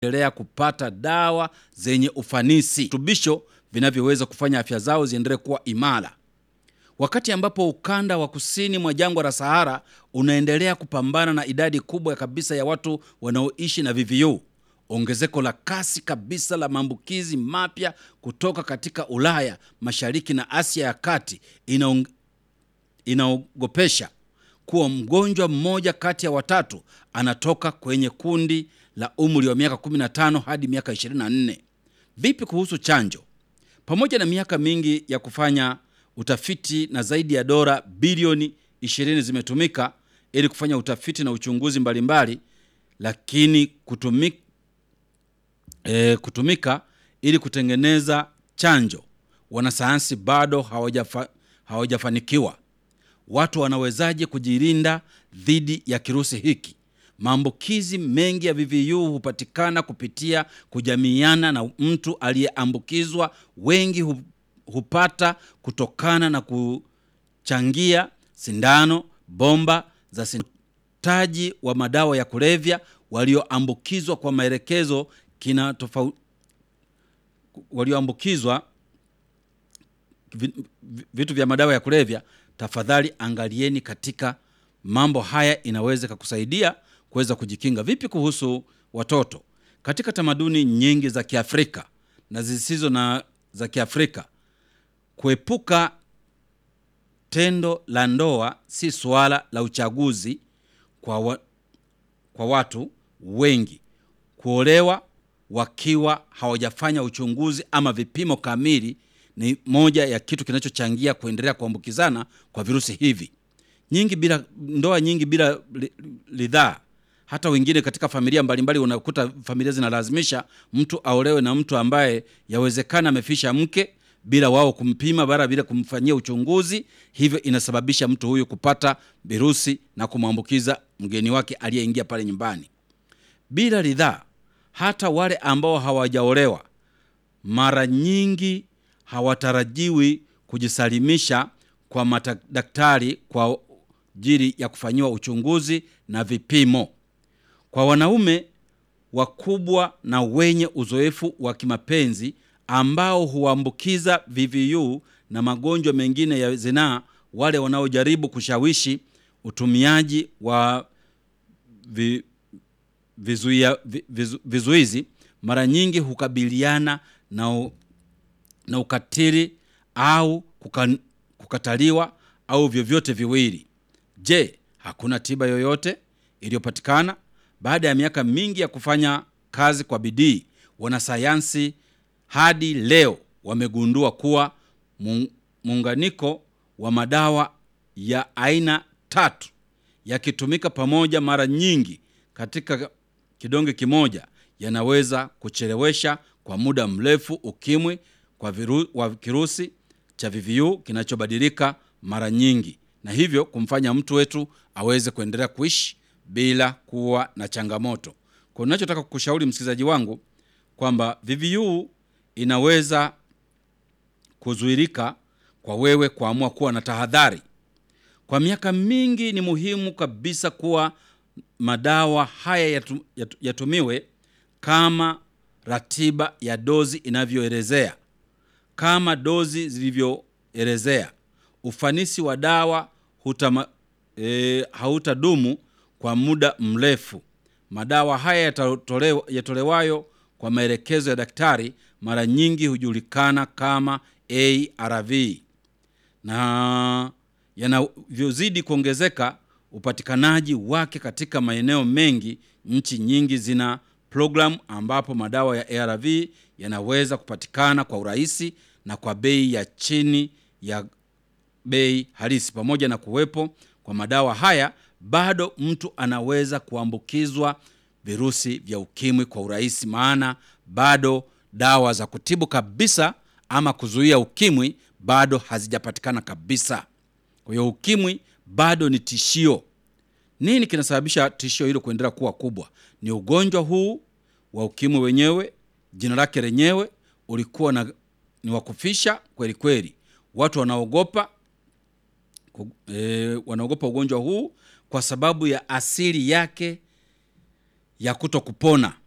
endelea kupata dawa zenye ufanisi, virutubisho vinavyoweza kufanya afya zao ziendelee kuwa imara. Wakati ambapo ukanda wa kusini mwa jangwa la Sahara unaendelea kupambana na idadi kubwa kabisa ya watu wanaoishi na VVU, ongezeko la kasi kabisa la maambukizi mapya kutoka katika Ulaya Mashariki na Asia ya Kati inaong... inaogopesha kuwa mgonjwa mmoja kati ya watatu anatoka kwenye kundi la umri wa miaka 15 hadi miaka 24. Vipi kuhusu chanjo? Pamoja na miaka mingi ya kufanya utafiti na zaidi ya dola bilioni 20 zimetumika ili kufanya utafiti na uchunguzi mbalimbali mbali, lakini kutumika, e, kutumika ili kutengeneza chanjo, wanasayansi bado hawajafa, hawajafanikiwa. Watu wanawezaje kujilinda dhidi ya kirusi hiki? Maambukizi mengi ya VVU hupatikana kupitia kujamiiana na mtu aliyeambukizwa. Wengi hupata kutokana na kuchangia sindano, bomba za sindano wa madawa ya kulevya walioambukizwa kwa maelekezo kina tofauti, walioambukizwa vitu vya madawa ya kulevya. Tafadhali angalieni katika mambo haya, inaweza kukusaidia kuweza kujikinga. Vipi kuhusu watoto? Katika tamaduni nyingi za Kiafrika na zisizo na za Kiafrika, kuepuka tendo la ndoa si suala la uchaguzi kwa, wa, kwa watu wengi. Kuolewa wakiwa hawajafanya uchunguzi ama vipimo kamili ni moja ya kitu kinachochangia kuendelea kuambukizana kwa virusi hivi. Nyingi bila ndoa nyingi bila ridhaa. Hata wengine katika familia mbalimbali unakuta familia zinalazimisha mtu aolewe na mtu ambaye yawezekana amefisha mke bila wao kumpima bara bila kumfanyia uchunguzi. Hivyo inasababisha mtu huyu kupata virusi na kumwambukiza mgeni wake aliyeingia pale nyumbani bila ridhaa. Hata wale ambao hawajaolewa mara nyingi hawatarajiwi kujisalimisha kwa madaktari kwa ajili ya kufanyiwa uchunguzi na vipimo. Kwa wanaume wakubwa na wenye uzoefu wa kimapenzi ambao huambukiza VVU na magonjwa mengine ya zinaa, wale wanaojaribu kushawishi utumiaji wa vi, vizuia, vizu, vizuizi mara nyingi hukabiliana na, na ukatili au kuka, kukataliwa au vyovyote viwili. Je, hakuna tiba yoyote iliyopatikana? Baada ya miaka mingi ya kufanya kazi kwa bidii, wanasayansi hadi leo wamegundua kuwa muunganiko wa madawa ya aina tatu yakitumika pamoja mara nyingi katika kidonge kimoja yanaweza kuchelewesha kwa muda mrefu ukimwi kwa viru, wa kirusi cha VVU kinachobadilika mara nyingi na hivyo kumfanya mtu wetu aweze kuendelea kuishi bila kuwa na changamoto. Kwa ninachotaka kukushauri msikilizaji wangu kwamba VVU inaweza kuzuilika kwa wewe kuamua kuwa na tahadhari. Kwa miaka mingi ni muhimu kabisa kuwa madawa haya yatu, yatu, yatumiwe kama ratiba ya dozi inavyoelezea. Kama dozi zilivyoelezea, ufanisi wa dawa hutama, e, hautadumu kwa muda mrefu. Madawa haya yatolewayo yatolewayo kwa maelekezo ya daktari mara nyingi hujulikana kama ARV na yanavyozidi kuongezeka upatikanaji wake katika maeneo mengi, nchi nyingi zina programu ambapo madawa ya ARV yanaweza kupatikana kwa urahisi na kwa bei ya chini ya bei halisi. Pamoja na kuwepo kwa madawa haya, bado mtu anaweza kuambukizwa virusi vya ukimwi kwa urahisi, maana bado dawa za kutibu kabisa ama kuzuia ukimwi bado hazijapatikana kabisa. Kwa hiyo ukimwi bado ni tishio. Nini kinasababisha tishio hilo kuendelea kuwa kubwa? Ni ugonjwa huu wa ukimwi wenyewe, jina lake lenyewe ulikuwa na, ni wa kufisha kweli kweli. Watu wanaogopa e, wanaogopa ugonjwa huu kwa sababu ya asili yake ya kuto kupona.